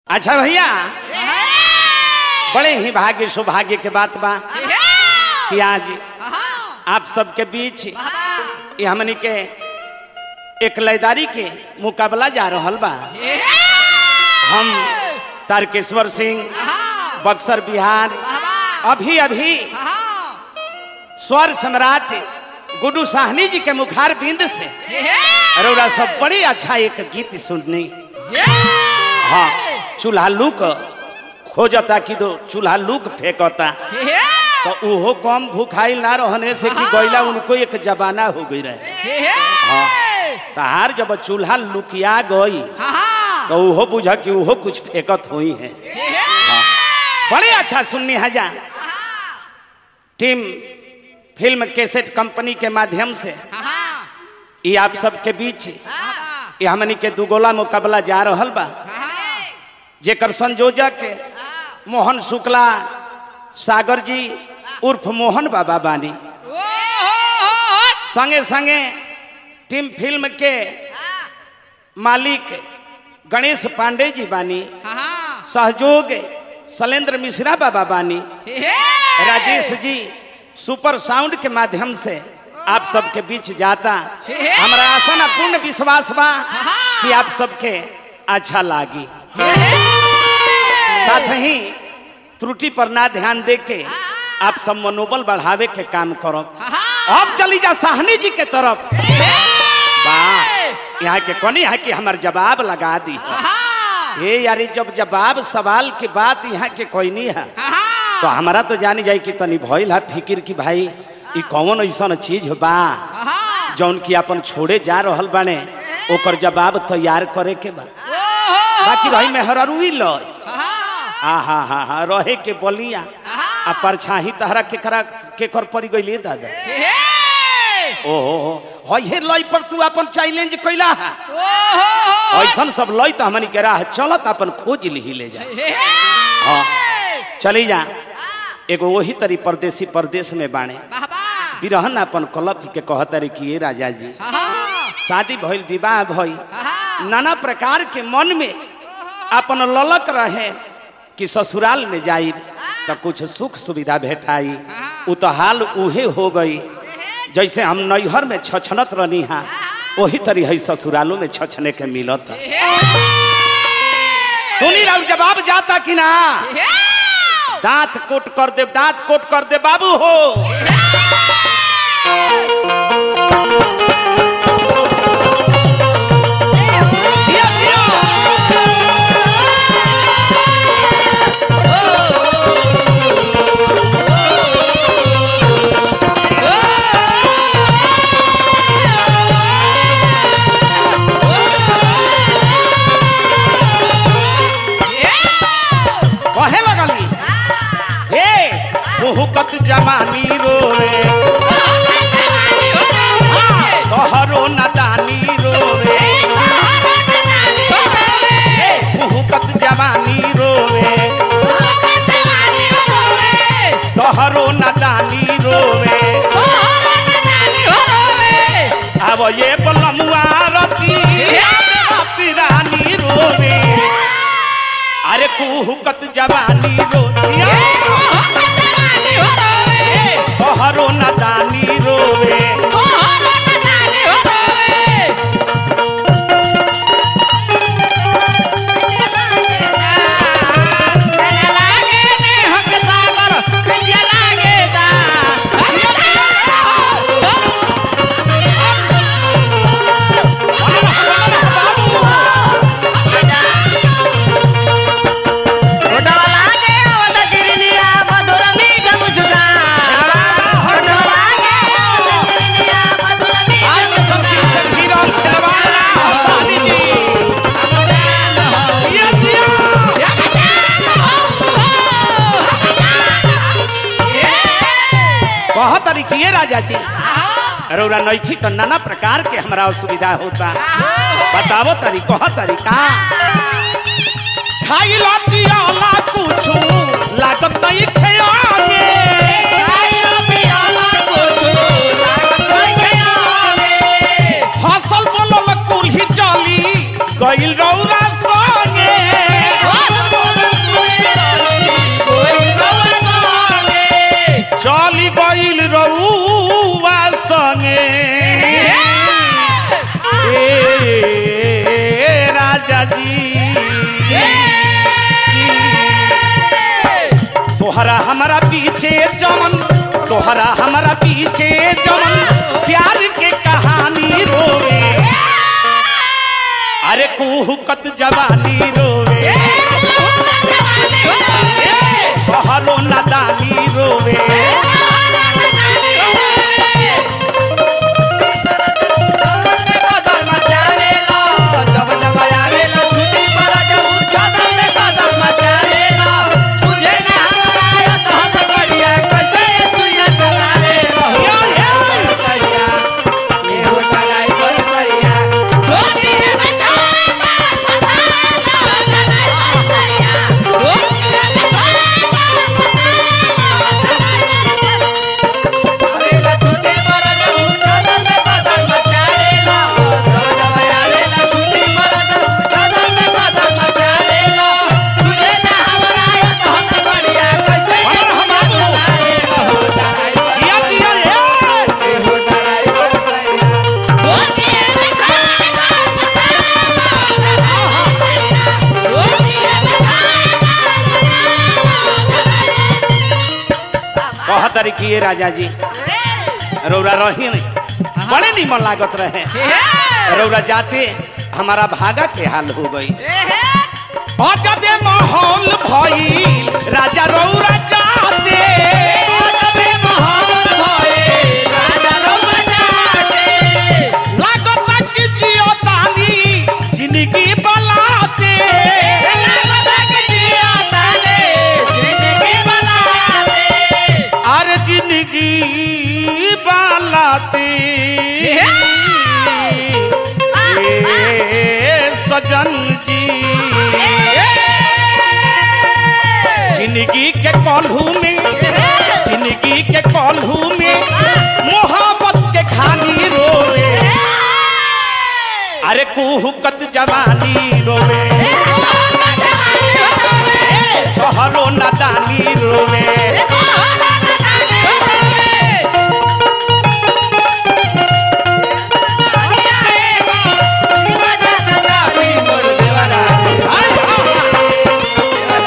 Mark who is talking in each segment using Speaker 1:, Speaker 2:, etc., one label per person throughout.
Speaker 1: अच्छा भैया बड़े ही भाग्य सौभाग्य के बात बा कि आज आप सबके बीच ये हमनी के एक लयदारी के मुकाबला जा रहल बा हम तारकेश्वर सिंह बक्सर बिहार अभी अभी स्वर सम्राट गुड्डू साहनी जी के मुखार बिंद से अरोरा सब बड़ी अच्छा एक गीत सुननी हाँ चूल्हा लूक खोजता कि दो चूल्हा लूक फेंकता तो उहो कम भूखाइल ना रहने से कि गैला उनको एक जबाना हो गई रहे हाँ तहार जब चूल्हा लुकिया गई तो उहो बुझा कि उहो कुछ फेंकत हुई है बड़े अच्छा सुननी हजा टीम फिल्म कैसेट कंपनी के माध्यम से ये आप सबके बीच ये हमनी के दुगोला मुकाबला जा रहल बा जेकर संयोजक मोहन शुक्ला सागर जी उर्फ मोहन बाबा बानी संगे संगे टीम फिल्म के मालिक गणेश पांडे जी बानी सहयोग शैलेंद्र मिश्रा बाबा बानी राजेश जी सुपर साउंड के माध्यम से आप सबके बीच जाता हमारा आशा ना पूर्ण विश्वास बा कि आप सबके अच्छा लागी साथ ही त्रुटि पर ना ध्यान दे के आप सब मनोबल बढ़ावे के काम करो अब चली जा साहनी जी के तरफ वाह यहाँ के कोनी है कि हमार जवाब लगा दी हे यारी जब जवाब सवाल के बात यहाँ के कोई नहीं है तो हमारा तो जानी जाए कि तनी भइल है फिकिर की भाई ई कौन ऐसा चीज बा जौन की अपन छोड़े जा रहल बाने ओकर जवाब तैयार करे के बा बाकी भाई मेहररुई लय आ हा हा हा रहे के बलिया आ परछाही तहरा के करा के कर पड़ी गइले दादा ओहो हे लय पर तू अपन चैलेंज कैला है ऐसन सब लय तो हमनी के राह चलत अपन खोज ली ले जा हाँ चली जा एगो वही तरी परदेसी परदेश में बाणे बिरहन अपन कलप के कहतरी कि ये राजा जी शादी भइल विवाह भइल नाना प्रकार के मन में अपन ललक रहे कि ससुराल में जाई तो कुछ सुख सुविधा भेटाई उ तो हाल उहे हो गई जैसे हम नैहर में छछनत रहनी हा वही तरी है ससुरालों में छछने के मिलत सुनी राउर जवाब जाता कि ना दांत कोट कर दे दांत कोट कर दे बाबू हो जिया, जिया। कहे लगली हे बहुकत जमानी रोए तोहरो नदानी रोए हे बहुकत जवानी रोए तोहरो नदानी रोए अब ये बलमुआ रती रती रानी रोवे अरे कुहुकत जवानी रोतिया तोहरो नदानी रोवे वीरल खिलवाड़ा हमारी जी जिया, जिया। बहुत तरीके राजा जी रौरा नैखी तो नाना प्रकार के हमरा असुविधा होता बतावो तरी कह तरीका खाई लटियाला कुछु लागत नहीं खेयागे फसल बोलल कुल्ही चली गइल रौरा संगे तोहरा हमारा पीछे जमन तोहरा हमारा पीछे जमन प्यार के कहानी रोवे अरे कुहकत जवानी रोवे कहलो नादानी रोवे जिया जिया ए! कहत रही कि ये राजा जी रौरा रही नहीं बड़े निमन लागत रहे रौरा जाते हमारा भागा के हाल हो गई अजबे माहौल भइल राजा रौरा जाते लागत कि जियो तानी जिंदगी बलाते अरे जिंदगी बलाते ए सजन जी जिंदगी के कॉलहू में जिंदगी के कॉलहू में मोहब्बत के खानी रोवे अरे कुहकत जवानी रोवे कहलो नादानी रोवे आई, हाँ,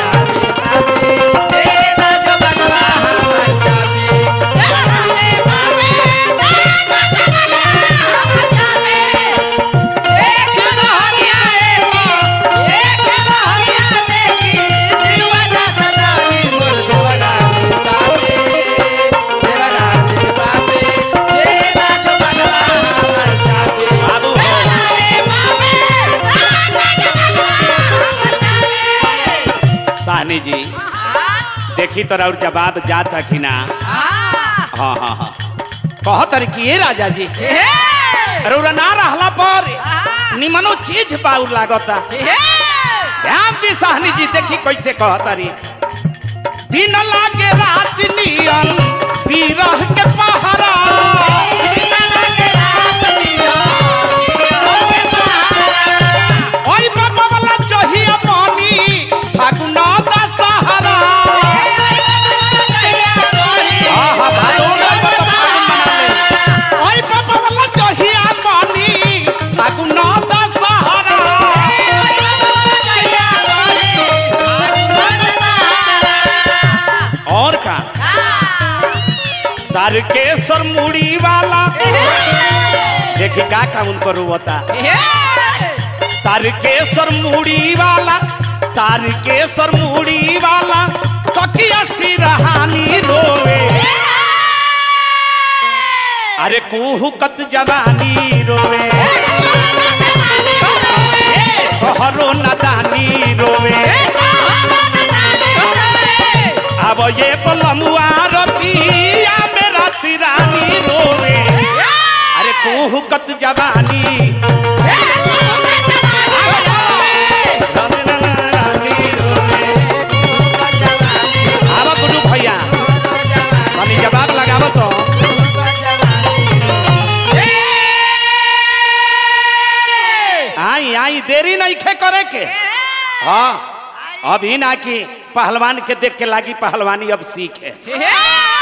Speaker 1: बाबू साहनी जी देखी तो और जवाब जाता कि ना हाँ हाँ हाँ कहत रही कि ये राजा जी रौरा ना रहला पर निमनो चीज बाउर लागता ध्यान दी साहनी जी देखी कैसे कहत रही दिन लागे रात नियन पीरह के पहरा ओई बाबा वाला चहिया पानी फागुन दशहरा आहा भादों में बड़ फागुन मना ले। ओई बाबा वाला चहिया पानी फागुन दशहरा और का तारकेश्वर मुड़ी वाला देखी का का उनको रोता तारकेश्वर मुड़ी वाला तारकेश्वर मुड़ी वाला तकिया सिरहानी रोवे अरे कुहकत जवानी रोवे कहरो नदानी रोवे अब ये पलमुआ रतिया मेरा तिरानी रोवे अरे कुहकत जवानी रानी रोवे। आवा गुड्डू भैया तनी जवाब लगाव तो आई आई देरी नहीं खे करे के हाँ अभी ना कि पहलवान के देख के लागी पहलवानी अब सीखे
Speaker 2: हे